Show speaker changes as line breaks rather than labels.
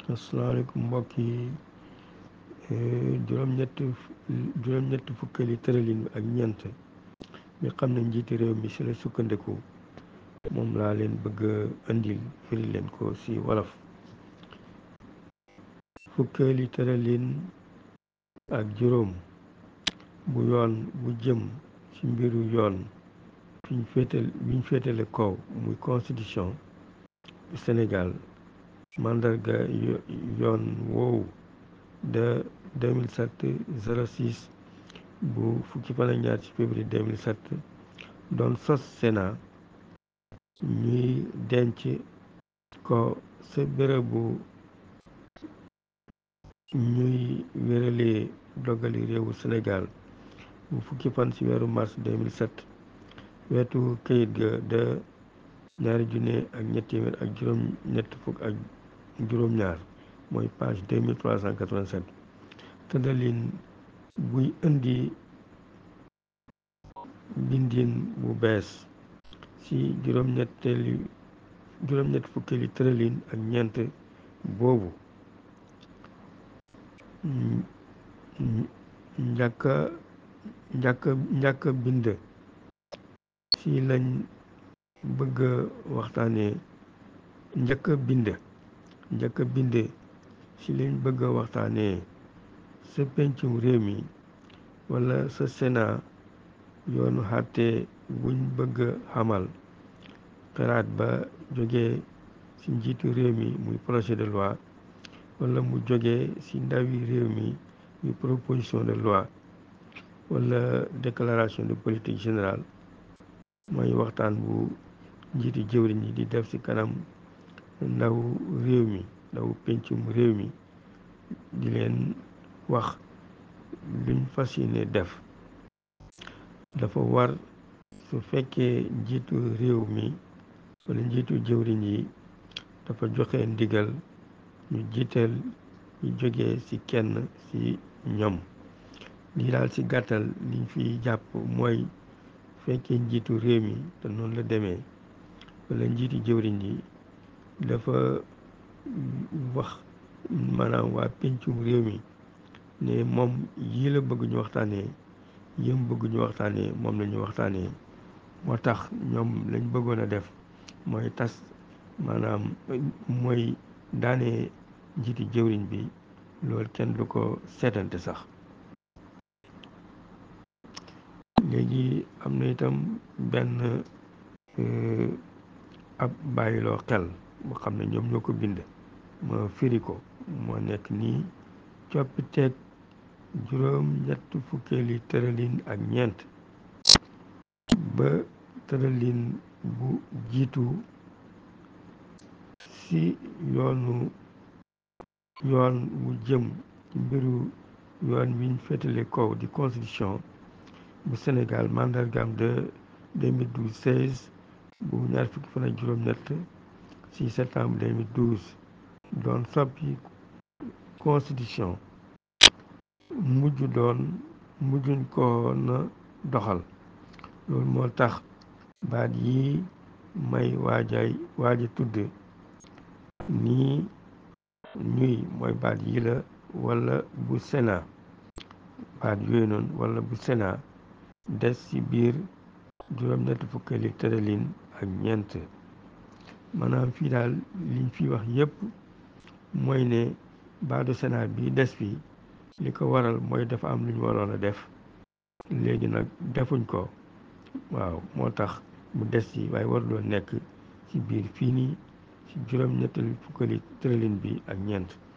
asalaamaaleykum mbokk yi juróom-ñett juróom-ñett fukkeeli tëralin ak ñeent mi xam ne njiiti réew mi si la sukkandiku moom laa leen bëgg a indil firi leen ko si wolof fukkeeli tëralin ak juróom bu yoon bu jëm ci mbiru yoon fiñ féetal biñ féetale kaw muy constitution bu Sénégal mandarga yoon woowu de 2007 06 bu fukki fan ak ñaar ci février 2007 doon sos Sénat ñuy denc ko sa bérébu ñuy wéralee dogali réewu Sénégal bu fukki fan ci weeru mars 2007 wetu këyit ga de ñaari junne ak ñett téeméer ak juróom ñett fukk ak juróom-ñaar mooy page 2387 tëddalin buy indi bindin bu bees ci juróom-ñetteeli juróom-ñett fukkeeli tëralin ak ñeent boobu njàkk njàkk njàkk bind ci lañ bëgg waxtaanee njëkk bind njëkk bind ci lañ bëgg waxtaanee sa pencum réew mi wala sa Sénat yoonu xàtte buñ bëgg xamal xalaat ba jógee ci njiitu réew mi muy projet de loi wala mu jógee ci ndawi réew mi muy proposition de loi wala déclaration de politique générale mooy waxtaan bu njiiti jëwriñ yi di def ci kanam ndaw réew mi ndaw pencum réew mi di leen wax luñ fas yéene def dafa war su fekkee njiitu réew mi wala njiitu jëwriñ yi dafa joxe ndigal ñu jiital ñu jógee ci kenn ci ñoom lii daal ci gàttal liñ fi jàpp mooy fekkee njiitu réew mi te noonu la demee wala njiitu jëwriñ yi dafa wax maanaam waa pencum réew mi ne moom yii la bëgg ñu waxtaanee yëm bëgg ñu waxtaanee moom la ñu waxtaanee moo tax ñoom lañ bëggoon a def mooy tas maanaam mooy daanee njiiti jëwriñ bi loolu kenn du ko seetante sax léegi am na itam benn ab bàyyiloo xel boo xam ne ñoom ñoo ko bind ma firi ko moo nekk nii coppiteeg juróom ñett fukkeeli tëralin ak ñeent ba tëralin bu jiitu ci yoonu yoon bu jëm ci mbiru yoon wiñ féetale kaw di constitution bu Sénégal mandargaam de 2012 16 bu ñaar fukki fan ak juróom-ñett ci septembre 2012 doon soppi constitution mujj doon mujjuñ ko na doxal loolu moo tax baat yi may waajay waaja tudd nii ñuy mooy baat yi la wala bu Sénat baat yooyu noonu wala bu Sénat des ci biir juróom-ñett fukkeeli tëralin ak ñeent maanaam fii daal liñ fi wax yépp mooy ne baatu Sénat bi des fi li ko waral mooy dafa am lu ñu waroon a def léegi nag defuñ ko waaw moo tax mu des ci waaye waruloo nekk ci biir fii nii ci juróom-ñettali fukkeeli tëralin bi ak ñeent